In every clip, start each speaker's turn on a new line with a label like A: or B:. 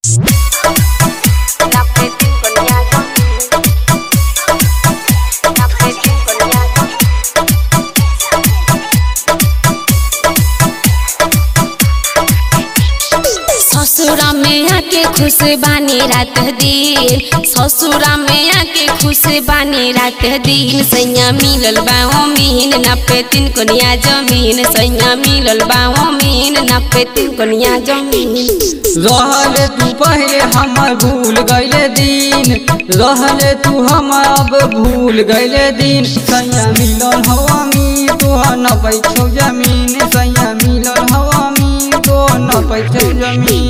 A: ससुरा में आके खुश बानी रात दिन ससुरा में आके खुश बानी रात दिन सैया मिलल बाओ मीन नपे तीन कोनिया जमीन सैया मिलल बाओ मीन नपे तीन कोनिया जमीन
B: रहले तू पहले हमर भूल गईले दिन रहले तू हम अब भूल गईले दिन सैया मिलल हवा मी तो न पैछो जमीन सैया मिलल हवा मी तो न पैछो जमीन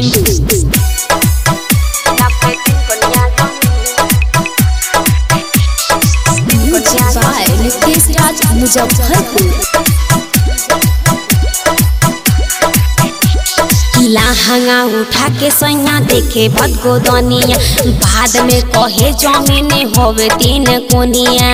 A: नीतीश राज मुजफ्फरपुर लहंगा उठा के सैया देखे भदगो दनिया बाद में कहे जमीन होवे तीन कोनिया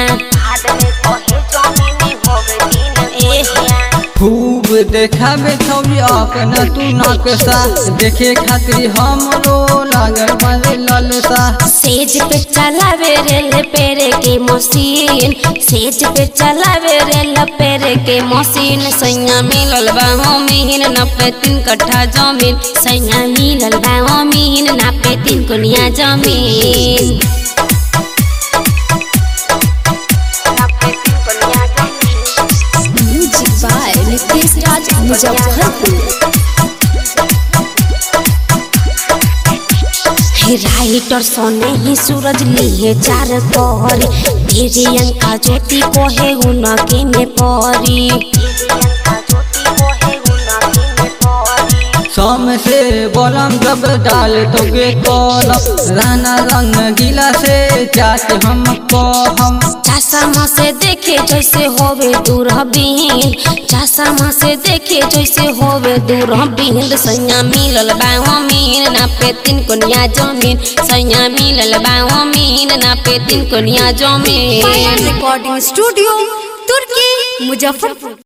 B: खूब देखाबे छौरी अपना तू नकसा देखे खातिर हमरो लागल बारे ललसा
A: सेज पे चलावे रेल पेरे के मशीन सेज पे चलावे रेल पेरे के मशीन सैया मिलल बाहो मीन नपे तीन कट्ठा जमीन सैया मिलल बाहो मीन नपे तीन कोनिया जमीन म्यूजिक बाय नीतीश राज मुजफ्फरपुर हे राइटर सोने ही सूरज लिए चार तोहरी तेरे अंका ज्योति को है उनके में परी
B: सम से बोलम जब डाल तोगे कलम राना रंग गीला से चाट हम हम
A: चश्मा से देखे जैसे होवे दूरबीन चश्मा से देखे जैसे होवे दूरबीन सैया मिलल बाओ मीन ना पे तीन कोनिया जमीन सैया मिलल बाओ मीन ना पे तीन कोनिया जमीन
C: रिकॉर्डिंग स्टूडियो तुर्की मुजफ्फरपुर